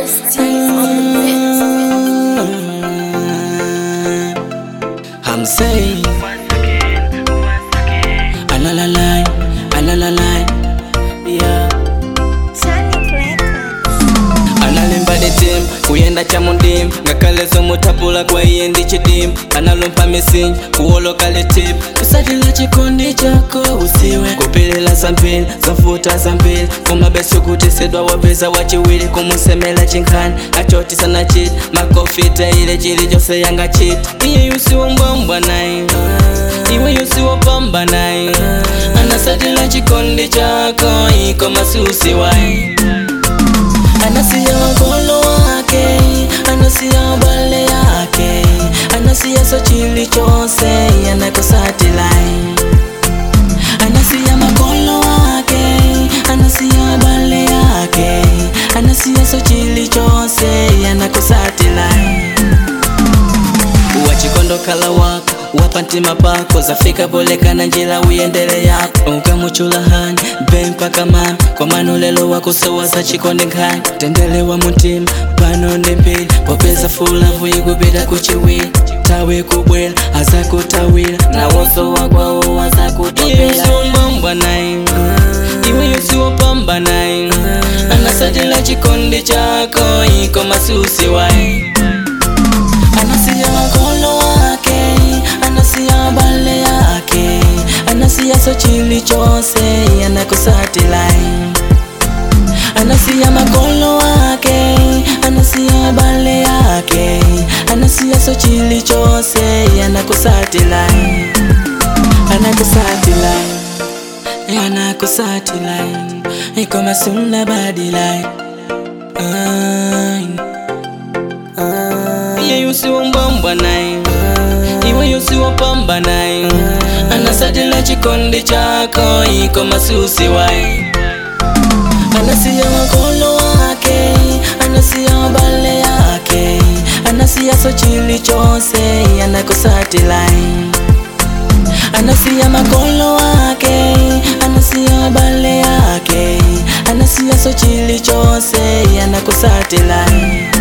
Just on the bits. I'm saying, alalalai, alalalai, yeah. Sonic Records. analemba ditim kuyenda chamundim ngakalezo mutapula kwa iye ndi chidim analumpa misinji kuwoloka litip kusatila chikondi chako usiwe kupilila zambiri zofuta zambiri kumabeso kutisidwa wapeza wachiwiri kumusemela chinkhani achoti sana chiti makofita ile chili chose yanga chiti iye yusiwombwambwa naye iwe yusiwopamba naye anasatila chikondi chako iko masusi waye Anasia wakolo wake, anasia bale yake, anasia so chili chose, anakosatilai. Anasia makolo wake, anasia bale yake, anasia so chili chose, anakosatilai. wachikondo kala wako wapa ntima pako zafika polekana njila uyendele yako ukamuchula hani be mpaka mami kwa manulelo wako sowaza chikondi nkhani tendelewa muntima pano ndi mbili popeza fulavu ikupita kuchiwili tawe kubwela azakutawila nawonso wakwawo wazakutopelaumbambwa naye iwe yusiwopamba naye anasatila chikondi chako iko masusi waye anasia makolo wake anasia bale yake anasia so chili chose anakusatilai anasia makolo wake anasia bale yake anasia so chili chose anakusatilai anakusatilai anakusatilai iko masunda badilai Ay. iye yusiwombwambwa naye iwe yusiwopamba naye anasatila chikondi chako iko masusi waye anasiya makolo wake anasiya bale yake anasiya so chili chose anakusatilai anasiya makolo wake anasiya bale yake anasiya so chili chose anakusatilai